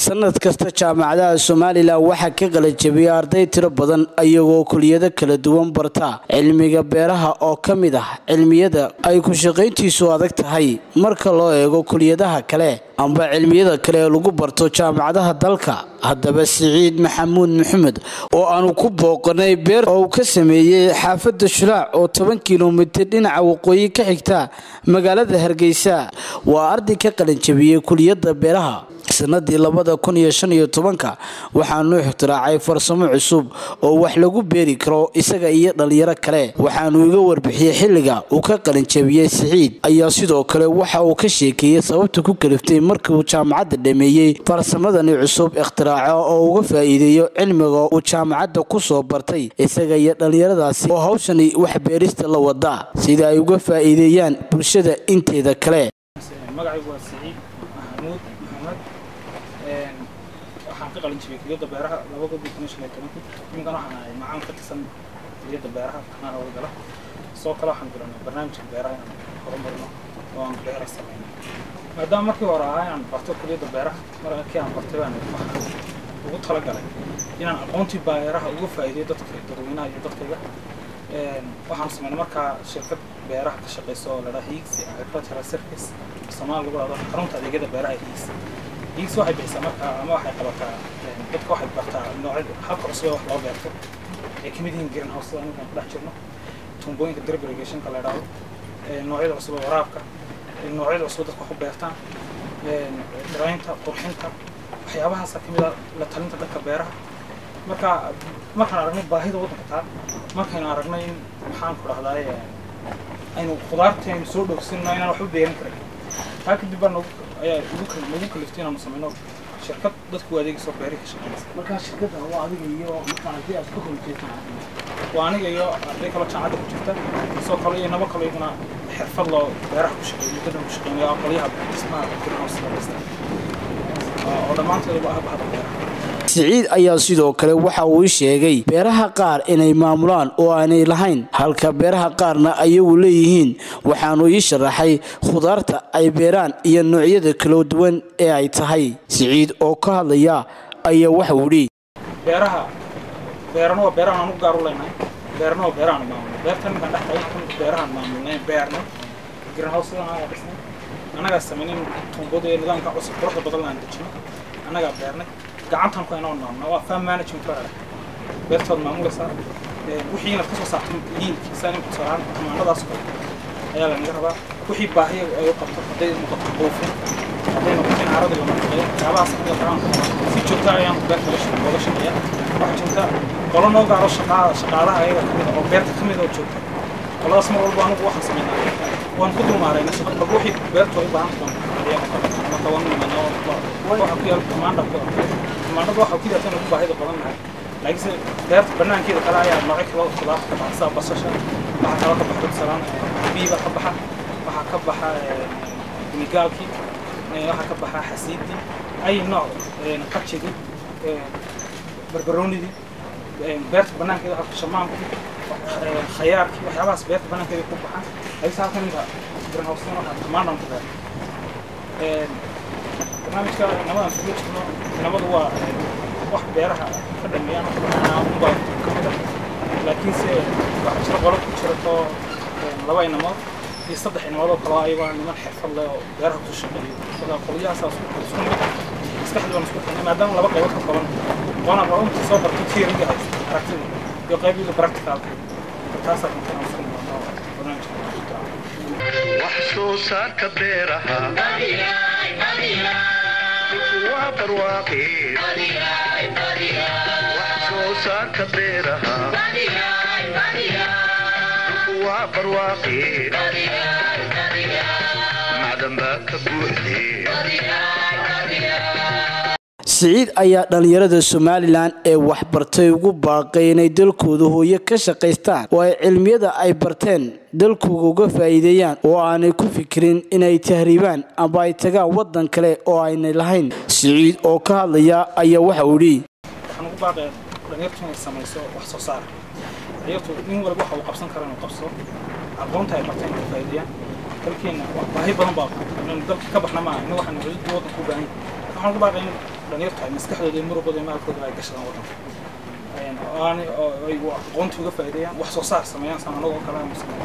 sanad kasta jaamacadaha somalilan waxaa ka qalajabiyay arday tiro badan iyagoo kuliyado kala duwan barta cilmiga beeraha oo ka mid ah cilmiyada ay ku shaqayntiisu adag tahay marka loo eego kuliyadaha kale amba cilmiyada kale ee lagu barto jaamacadaha dalka haddaba siciid maxamuud maxamed oo aanu ku booqanay beer oo uu ka sameeyey xaafadda shulaac oo toban kilomitir dhinaca waqooyi ka xigta magaalada hargeysa waa arday ka qalanjabiyey kuliyadda beeraha sanadii labada kun iyo shan iyo tobanka waxaanu ixtiraacay farsamo cusub oo wax lagu beeri karo isaga iyo dhalinyaro kale waxaanu iga warbixiyey xilliga uu ka qalinjabiyey siciid ayaa sidoo kale waxa uu ka sheekeeyey sababta ku kaliftay markii uu jaamacadda dhameeyey farsamadani cusub ikhtiraaco oo uga faa'iideeyo cilmiga uu jaamacadda ku soo bartay isaga iyo dhallinyaradaasi oo hawshani wax beerista la wada sida ay uga faa'iideeyaan bulshada inteeda kale waxaan ka qalin jibiyay kuliyadda beeraha laba god iyo toban shan iyo tobankii iminkan waxaan ahay macaan ka tirsan kuliyadda beeraha kanaan howlgala sidoo kale waxaan bilownay barnaamijka beeraha inaan horumarino oo aan beera sameyno maadaama markii hore ahaa inaan barto kuliyadda beeraha markii aan bartay baan waxaan ugu talagalay inaan aqoontii beeraha uga faa'iideyo dadka dadweynaha iyo dadkayga waxaan sameynay markaa shirkad beeraha ka shaqeyso oo ladhaha hiigsi agricultural service soomaali lagu dhahdo xarunta adeegyada beeraha hiigsi hiigsi waxay bixisaa markaa ama waxay qabataa dadka waxay bartaa noocyada habka cusub ee wax loo beerto ay kamid yihiin green house sida ninkan ku dhex jirno tuumbooyinka drip irrigationka la idhaahdo noocyada cusub ee waraabka noocyada cusub dadka wax u beertaan dhiraynta qurxinta waxyaabahaasa kamid a la talinta dhanka beeraha marka markaan aragnay baahida waddanka taa markaynu aragnay in maxaan ku dhahdaay aynu khudaartaynu soo dhowsinno inaan waxba beeran karin taa kadib baa ayaa nagu kaliftay inaanu sameyno shirkad dadku adeegayso beeri ka shaqeynaysa markaa shirkadda waa adiga iyo markaa haddii aad ka horjeeto waa aniga iyo arday kaloo jaamacadda ku jirta sidoo kale iyo nabo kale iyaguna xirfad loo beeraha ku shaqeeyo muddadan ku shaqeynayo aqalyaha dhismaha greenhouse la dhista oo dhammaanteeduba ah bahda beeraha siciid ayaa sidoo kale waxa uu sheegay beeraha qaar inay maamulaan oo aanay lahayn halka beeraha qaarna ayagu leeyihiin waxaanu ii sharaxay khudaarta ay beeraan iyo noocyada kala duwan ee ay tahay siciid oo ka hadlaya ayaa waxa uu idhi beeraha beerana waa beerahan aan u gaar u leenahay beerana waa beerahan maamulnay beertan ninkaan dhex tagay kan beerahan maamulnay beernay greenhouse-dan anagaa dhisnay annagaa sameynay tuumbada ee nidaamka cusub quruxda badan aan dejino annagaa beernay gacantan ku inoo maamna waa farm management baa dhahay beertood maamulaysaa wixii inaad kasoo saarto liinki saa nimka sooraan tamaanadaas kale ayaa lanaga rabaa wixii baahiya ay u qabto hadday noqoto buufin hadday noqoto in carada la nafaqeeyo waxyaabahaas kamid rabaan si joogta ayaan beerta looga shaqeeya waxaa jirta qolo noo gaaro shaqaada shaqaalaha ayaga kamid oo beerta kamid oo joogta qoladaas mar walba anigu waxaan sameynaa waan ku dulmaarayna shaqo walba wixii beertu ay u baahan tahay marka waan nimanaa waxa ku yaal tamaandha tamaandhada waxa ku yaal ugu baahida badan nahay laakiinse beerta banaankeeda kale ayaa noocyo kale khudaarta ka baxa sida basasha waxaa kale ka baxa salaan biiba ka baxa waxaa ka baxa binigaalkii waxaa ka baxa xasiidii ay nooc qajigii barbaroonidii beerta banaankeeda waxaa shamaamkii khayaarkii waxyaabahaas beerta banaankeeda ku baxaan laakiinse halkan ninka greenhouse waxaa tamaandhan ku beer barnaamijka namadan suga jirno nabadu waa wax beeraha ka dhameeyaan unbaa kamid ah laakiinse waxaa jira qolo ku jirato laba inamood iyo saddex inamood oo kaloo ayagoo niman xirfad leh oo beeraha ku shaqeeyo sida qolyahaas isku mid maskaxdii baan isku xirnay maadaama laba qaybood ka kooban waana raba intii soo bartay theoryga aragtida iyo qaybiga practicalka taasaa kuntan aan isku noqono barnaamijka wax soo saarka beeraha waa barwaaqe wax soo saarka beeraha waa barwaaqe macdan baa ka buuxde siciid ayaa dhallinyarada somalilan ee waxbartay ugu baaqay inay dalkooda hooyo ka shaqaystaan oo ay cilmiyada ay barteen dalkooga uga faa'iideeyaan oo aanay ku fikirin inay tahriibaan amba ay tagaan waddan kale oo aynay lahayn siciid oo ka hadlaya ayaa waxa uu idhi waxaan ugu baaqaya dhalinyartu inay samayso wax soo saar dhalinyartu nin walba waxa uu qabsan kara inuu qabsado aqoonta ay barteen inay faa'iideeyaan dalkeena baahi badan baa dalka ka baxna maaha in waxaan xuduudda waddanka u baahan yahay waxaan ugu baaqay in dhalinyarta ay maskaxdooda iyo muruqooda iyo maalkooda ay gashadaan waddanka aan ay aqoonta uga faa'iideeyaan wax soo saar sameeyaan saan anagoo kale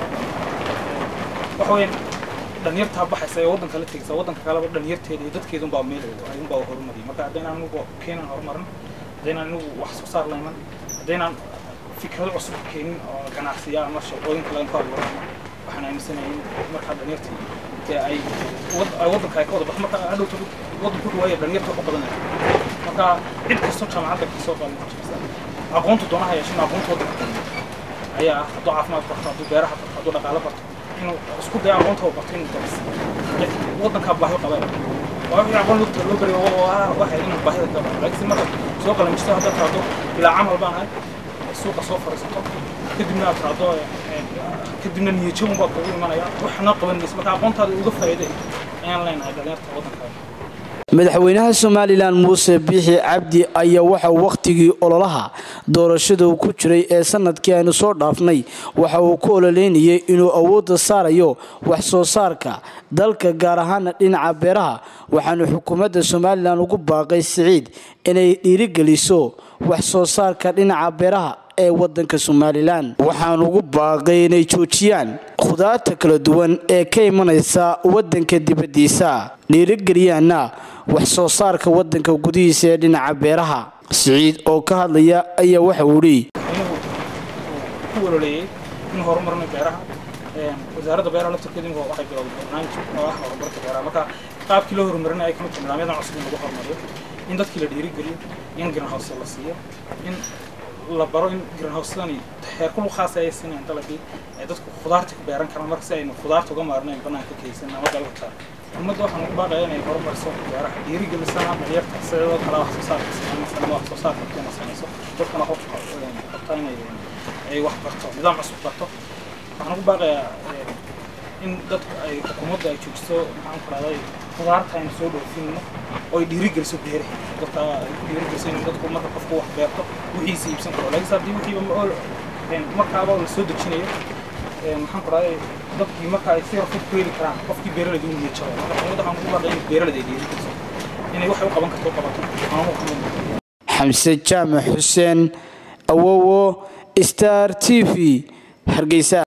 waxa weeyaan dhalinyartaa baxaysa ee waddanka la tegaysa waddanka kaleba dhalinyarteeda iyo dadkeeda unbaa meel unbaa horumariyay marka haddaynaan anigu keenan horumarin haddaynaan anigu wax soo saar la iman haddaynaan fikrado cusub keenin oo ganacsiya ama shaqooyinka laga ku abuuran waxaan aaminsanahay in markaa dhalinyartii dee ay ay waddanka ay ka wada bax marka hadhowta waddanku dhawaaya dhalinyarta wax u badanaya marka cid kastoo jaamacadda kasoo qaadan jirta aqoontu doonaha yeeshin aqoonta waddanka ayaa ah hadduu caafimaad barto hadduu beeraha barto hadduu dhaqaalo barto inuu isku daya aqoonta uu barto inuu daris waddankaa baahi qaba waa wixii aqoon lugta loo bariyo waxay inuu baahida ka baxo laakiin marka soo qalamisto haddaad tiraahdo ilaa camal baan ahay suuqa soo fariisato kadibna aad tiraahdo kadibna niyajabun baa kugu imanaya waxna qaban maysa marka aqoontaada uga faa'iiday ayaan leenahay dhalinyarta waddankaaga madaxweynaha somalilan muuse biixi cabdi ayaa waxa wakhtigii ololaha doorashada uu ku jiray ee sanadkii aynu soo dhaafnay waxa uu ku ololeynayay inuu awoodda saarayo wax soo saarka dalka gaar ahaana dhinaca beeraha waxaanu xukuumadda somalilan ugu baaqay siciid inay dhiirigeliso wax soo saarka dhinaca beeraha ee wadanka somalilan waxaan ugu baaqay inay joojiyaan khudaarta kala duwan ee ka imanaysa wadanka dibadiisa dhiirigeliyaana wax soo saarka wadanka gudihiisa ee dhinaca beeraha siciid oo ka hadlaya ayaa waxa uu idhi ku waloleeyey in horumarna beeraha wasaaradda beeraha laftarkeedu waxay bilowday barnaamij oo ah horumarka beeraha marka qaabkii loo horumarinaya ay kamid tahay nidaamyadan cusub in lagu horumariyo in dadkii la dhiirigeliyo in greenhouse la siiyo in la baro in greenhousedani heerkul khaas ay siinayaan dalagii ay dadku khudaarta ku beeran karaan marka si aynu khudaarta uga maarnayn banaanka kaysan ama dalka saar ummadda waxaan ugu baaqaya inay horumariso beeraha dhiirigelisana dhalinyarta sidoo kale wax soo saarka sameynaysa ama wax soo saarka keena samayso dadkana qof qabta inay ay wax barto nidaam cusub barto waxaan ugu baaqayaa in dadku ay xukuumadda ay joojiso maxaan ku rahday khudaarta aynu soo dhoofinno oo ay dhiirigeliso beeraha dadka ay ku dhiirigeliso in dadku marka qofku wax beerto wixiisa iibsan karo laakiin haddii wixiiba markaaba la soo dejinayo maxaan ku rahday dadkii marka ay si rafid ku heli karaan qofkii beeraleyda uu niyad jabo marka xukuumadda waxaan ugu baaqaya in beeraleyda ay dhiirigeliso inay waxay u qaban karto u qabato aanu ka mid xamse jaamac xuseen awowo star t v hargeysa